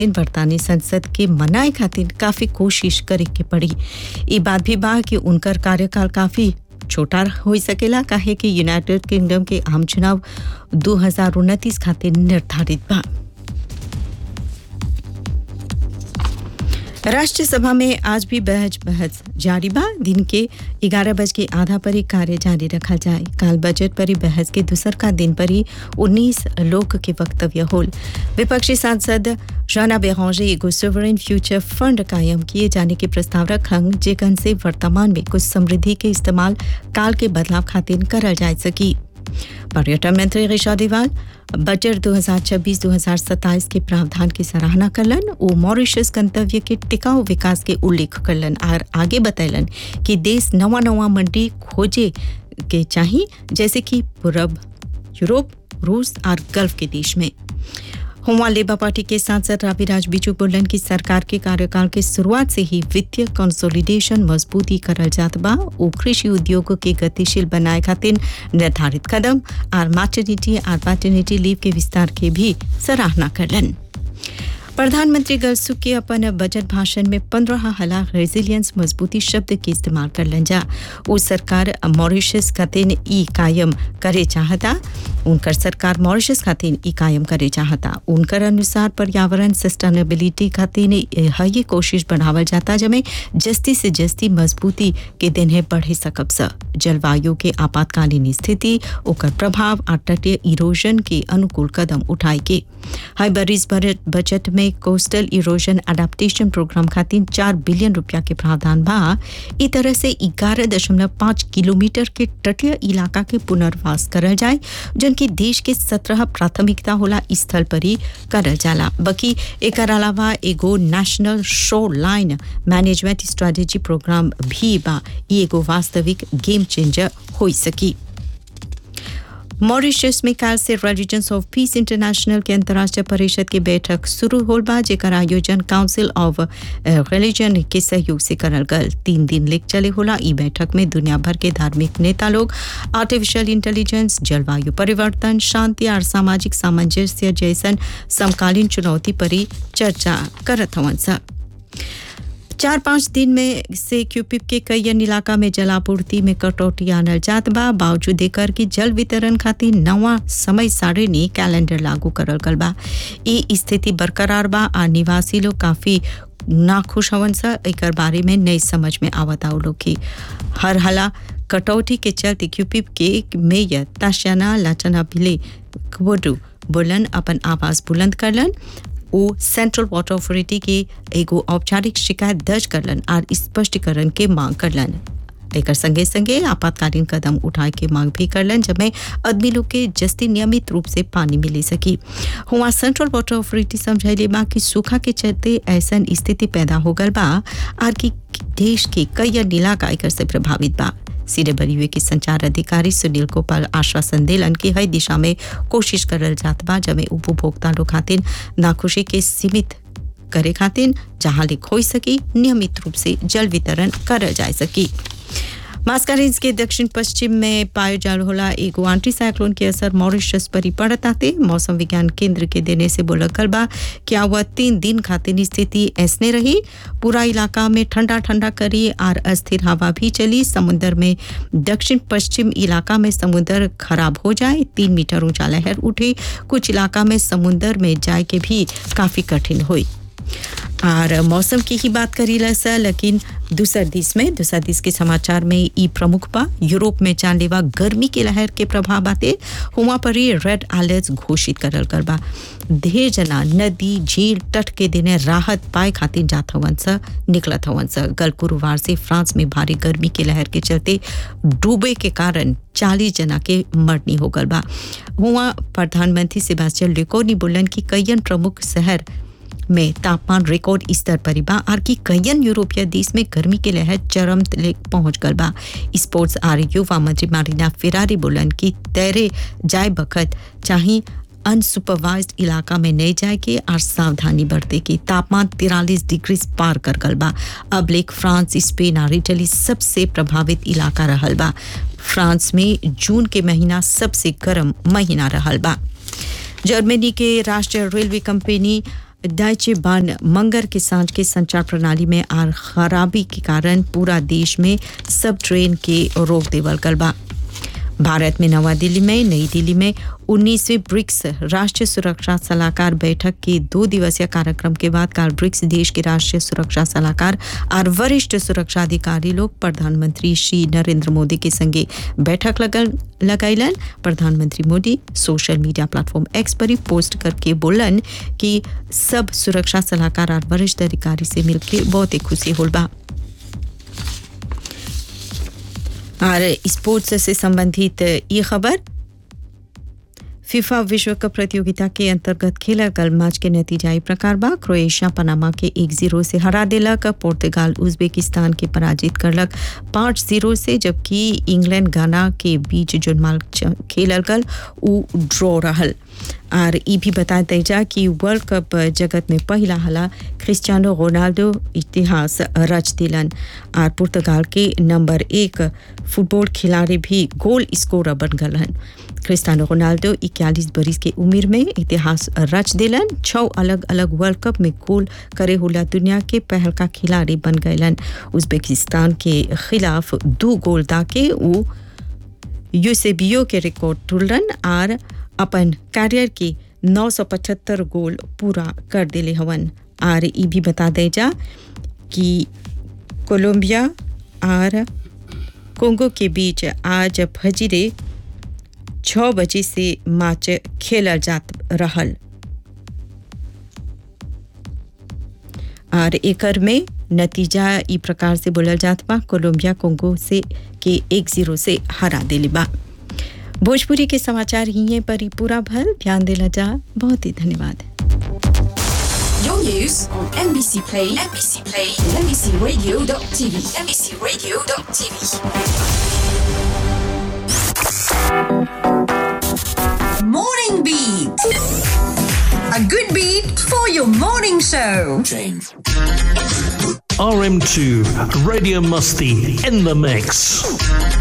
दिन बरतानी संसद के मनाए खातिर काफी कोशिश करे के पड़ी ई बात भी बा कि उनकर कार्यकाल काफी छोटा हो सकेला काहे कि यूनाइटेड किंगडम के आम चुनाव दो हजार उनतीस खातिर निर्धारित बा राष्ट्रीय सभा में आज भी बहस बहस जारी बा दिन के ग्यारह बज के आधा पर ही कार्य जारी रखा जाए काल बजट पर ही बहस के दूसर का दिन पर ही उन्नीस लोग के वक्तव्य होल विपक्षी सांसद राना बेहौजे एगो सोवरेन फ्यूचर फंड कायम किए जाने के प्रस्ताव रखंग जेकन से वर्तमान में कुछ समृद्धि के इस्तेमाल काल के बदलाव खातिर करल जा सकी पर्यटन मंत्री ऋषा देवाल बजट 2026-2027 के प्रावधान की सराहना करलन ओ मॉरिशस गंतव्य के टिकाऊ विकास के उल्लेख करलन और आगे बतैलन कि देश नवा नवा मंडी खोजे के चाहिए जैसे कि पूरब यूरोप रूस और गल्फ के देश में हुआ लेबर पार्टी के सांसद राज बिजू बोलन की सरकार के कार्यकाल के शुरुआत से ही वित्तीय कंसोलिडेशन मजबूती करल जात बा ओ कृषि उद्योग के गतिशील बनाए खातिर निर्धारित कदम और मैटर्निटी और पैटर्निटी लीव के विस्तार के भी सराहना करलन प्रधानमंत्री गलसुख के अपन बजट भाषण में पंद्रह हला रेजिलियंस मजबूती शब्द के इस्तेमाल करलन जा वो सरकार मॉरिशस खातिर ई कायम करे चाहता उनकर सरकार मॉरिशस खातिर ई कायम करे चाहता उनकर अनुसार पर्यावरण सस्टेनेबिलिटी खातिर ये कोशिश बढ़ावल जाता जमे जस्ती से जस्ती मजबूती के दिन है बढ़े सकब स जलवायु के आपातकालीन स्थिति ओकर प्रभाव और तटीय इरोजन के अनुकूल कदम उठाए के हाई बरिस बजट में कोस्टल इरोजन अडेप्टेशन प्रोग्राम खातिर चार बिलियन रुपया के प्रावधान बा ई तरह से ग्यारह दशमलव पाँच किलोमीटर के तटीय इलाका के पुनर्वास करल जाए जन की देश के सत्रह प्राथमिकता होला स्थल पर ही करल जाला बकी एक अलावा एगो national shoreline management strategy programme भी बा ई एगो वास्तविक गेम चेंजर हो सकी मॉरिशस में काल से रिलीजन्स ऑफ पीस इंटरनेशनल के अंतर्राष्ट्रीय परिषद की बैठक शुरू होल बा जेकर आयोजन काउंसिल ऑफ रिलीजन के सहयोग से करल गल तीन दिन लेक चले होला ई बैठक में दुनिया भर के धार्मिक नेता लोग आर्टिफिशियल इंटेलिजेंस जलवायु परिवर्तन शांति और सामाजिक सामंजस्य जैसन समकालीन चुनौती पर ही चर्चा करत हवन सा चार पाँच दिन में से क्यूपिप के कई अन्य इलाका में जलापूर्ति में कटौती आनल जात बा बावजूद देकर कि जल वितरण खातिर नवा समय सारणी कैलेंडर लागू करल गल बा ई स्थिति बरकरार बा आ निवासी लोग काफी नाखुश हवन सा एक बारे में नई समझ में आवत आओ लोग की हर हला कटौती के चलते क्यूपिप के मेयर ताशाना लाचना भिले क्वोडू बोलन अपन आवाज बुलंद करलन ओ सेंट्रल वाटर अथॉरिटी के एगो औपचारिक शिकायत दर्ज करलन और स्पष्टीकरण के मांग करलन एकर संगे संगे आपातकालीन कदम उठाए के मांग भी करलन जब आदमी लोग के जस्ती नियमित रूप से पानी मिले सकी हुआ सेंट्रल वाटर अथॉरिटी समझैले बा कि सूखा के चलते ऐसा स्थिति पैदा हो गल बा और कि देश के कई अन्य इलाका एकर से प्रभावित बा सीधे बरी हुए के संचार अधिकारी सुनील गोपाल आश्वासन दिलन कि हर दिशा में कोशिश करल जात बा जब उपभोक्ता लोग खातिर नाखुशी के सीमित करे खातिर जहां लिख हो सकी नियमित रूप से जल वितरण करल जा सकी मास्कारेंस के दक्षिण पश्चिम में पायो जाल होला एगो आंटी साइक्लोन के असर मॉरिशस पर ही पड़त आते मौसम विज्ञान केंद्र के देने से बोलकल बा क्या हुआ तीन दिन खातिर स्थिति ऐसने रही पूरा इलाका में ठंडा ठंडा करी और अस्थिर हवा भी चली समुद्र में दक्षिण पश्चिम इलाका में समुद्र खराब हो जाए तीन मीटर ऊंचा लहर उठे कुछ इलाका में समुद्र में जाए के भी काफी कठिन हुई और मौसम की ही बात करी सा लेकिन दूसर दिस में दूसर दिस के समाचार में ई प्रमुख बा यूरोप में जानलेवा गर्मी के लहर के प्रभाव आते हुआ पर ही रेड अलर्ट घोषित करल कर बा ढेर जना नदी झील तट के दिने राहत पाए खातिर जात हवन सा निकलत हवन सा गल गुरुवार से फ्रांस में भारी गर्मी के लहर के चलते डूबे के कारण चालीस जना के मरनी हो गल बा हुआ प्रधानमंत्री सेबास्टियन लेकोनी बोलन कि कईयन प्रमुख शहर में तापमान रिकॉर्ड स्तर पर बा और कि कईयन यूरोपीय देश में गर्मी के लहर चरम तले पहुंच गल बा स्पोर्ट्स और युवा मंत्री मारिना फिरारी बोलन कि तैरे जाए बखत चाहे अनसुपरवाइज्ड इलाका में नहीं जाए के और सावधानी बरते के तापमान तिरालीस डिग्री पार कर गल बा अब लेक फ्रांस स्पेन और इटली सबसे प्रभावित इलाका रहल बा फ्रांस में जून के महीना सबसे गर्म महीना रहल बा जर्मनी के राष्ट्रीय रेलवे कंपनी डाइचे बान मंगर के सांझ के संचार प्रणाली में आर खराबी के कारण पूरा देश में सब ट्रेन के रोक देवल गल बा भारत में नवा दिल्ली में नई दिल्ली में 19वीं ब्रिक्स राष्ट्रीय सुरक्षा सलाहकार बैठक के दो दिवसीय कार्यक्रम के बाद कल ब्रिक्स देश के राष्ट्रीय सुरक्षा सलाहकार और वरिष्ठ सुरक्षा अधिकारी लोग प्रधानमंत्री श्री नरेंद्र मोदी के संगे बैठक लगल लगाइलन प्रधानमंत्री Modi social media platform X पर ही पोस्ट करके बोलन कि सब सुरक्षा सलाहकार और वरिष्ठ अधिकारी से मिलकर बहुत ही खुशी होल बा और स्पोर्ट्स से संबंधित ये खबर फीफा विश्व कप प्रतियोगिता के अंतर्गत खेला गल मैच के नतीजा प्रकार बा क्रोएशिया पनामा के एक जीरो से हरा दिलक पोर्तुगाल उज्बेकिस्तान के पराजित करलक पाँच जीरो से जबकि इंग्लैंड गाना के बीच जो मैच खेलल गल उ ड्रॉ रहल और ये भी बता दी जा कि वर्ल्ड कप जगत में पहला हला क्रिस्टियानो रोनाल्डो इतिहास रच दिलन और पुर्तगाल के नंबर एक फुटबॉल खिलाड़ी भी गोल स्कोरर बन गलन क्रिस्टियानो रोनाल्डो इक्यालीस बरिस के उम्र में इतिहास रच दिलन छः अलग अलग वर्ल्ड कप में गोल करे होला दुनिया के पहल का खिलाड़ी बन गलन उज्बेकिस्तान के खिलाफ दो गोल दाके वो यूसेबियो के रिकॉर्ड टूटलन और अपन कैरियर के 975 गोल पूरा कर दिले हवन और ये भी बता दे जा कि कोलंबिया और कोंगो के बीच आज फजीरे छः बजे से मैच खेलल जात रहल और एकर में नतीजा ई प्रकार से बोलल जात बा कोलंबिया कोंगो से के एक जीरो से हरा दिली बा भोजपुरी के समाचार ही पर ही पूरा भल ध्यान दिला जा बहुत ही धन्यवाद Your news on NBC Play, NBC Play, NBCRadio.tv, NBCRadio.tv. Morning Beat. A good beat for your morning show. Change. RM2 Radio Musty in the mix.